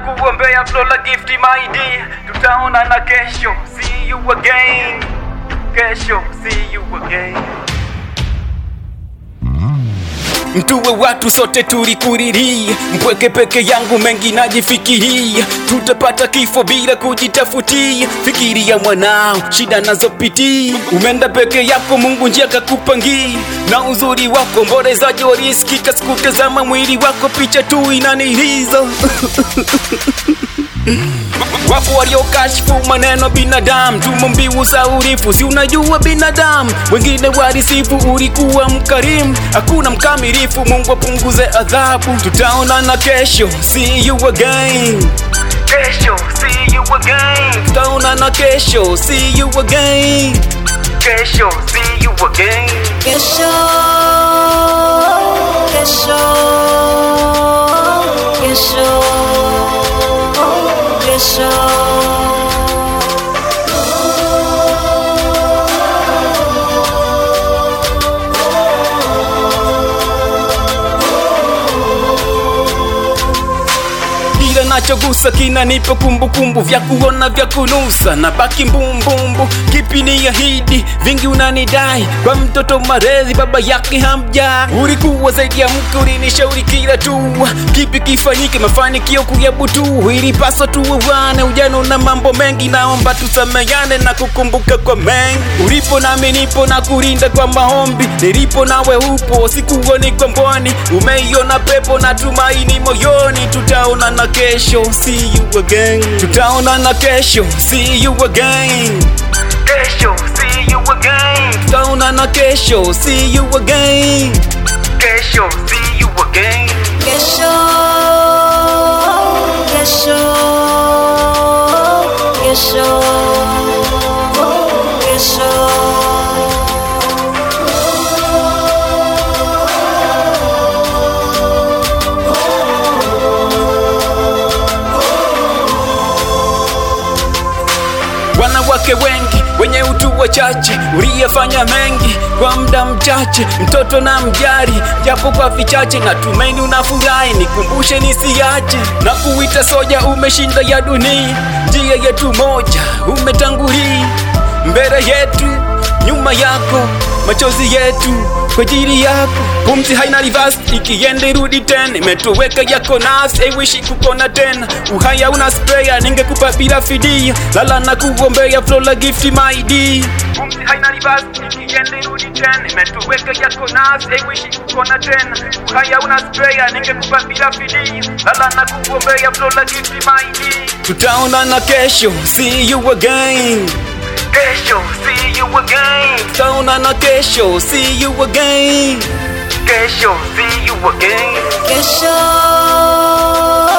kuombea Flora Gift my dear, tutaonana kesho. See you again, kesho. See you again. Mtuwe watu sote tulikuriria, mpweke peke yangu mengi najifikiria, tutapata kifo bila kujitafutia. Fikiria mwanao, shida nazopitia, umenda peke yako, Mungu njia kakupangia, na uzuri wako mborezaji walisikika, sikutazama mwili wako, picha tu inaniliza Wapo waliokashifu maneno binadamu, tumo mbiu za urifu, si unajua binadamu. Wengine warisifu ulikuwa mkarimu, hakuna mkamilifu, Mungu apunguze adhabu. Tutaonana kesho, see you again. Kesho, see you again. Tutaonana kesho, see you again. Kesho, see you again. Kesho, kesho, kesho, kesho. kila nachogusa kinanipa kumbukumbu vya kuona vya kunusa na baki mbumbumbu kipi ni ahidi vingi unanidai kwa mtoto marezi baba yake hamja ulikuwa zaidi ya mke ulinishauri kila tu kipi kifanyike mafanikio kuyabutu ilipaswa tuwewane ujana na mambo mengi naomba tusameyane na kukumbuka kwa mengi ulipo nami nipo na kurinda kwa maombi nilipo nawe upo sikuoni kwa mbwani umeiona pepo na tumaini moyoni tutaonana kesho see you again tutaonana kesho see you again kesho see you again tutaonana kesho see you again kesho see you again Kesho, kesho, kesho, kesho. wanawake wengi wenye utu wachache uliyefanya mengi kwa muda mchache mtoto na mjari japo kwa vichache na tumaini unafurahi nikumbushe nisiache na kuita soja umeshinda ya dunia njia yetu moja umetangulia mbele yetu nyuma yako machozi yetu kwa ajili yako pumzi haina reverse ikienda irudi tena imetoweka yako nafsi aiwishi kukona tena uhaya una sprea ningekupa bila fidia lala na kuombea Flora Gift my dear pumzi haina reverse ikienda irudi tena imetoweka yako nafsi aiwishi kukona tena uhaya una sprea ningekupa bila fidia lala na kuombea Flora Gift my dear tutaonana kesho see you again Kesho, see you again. Tutaonana kesho, see you again. Kesho, see you again. Kesho,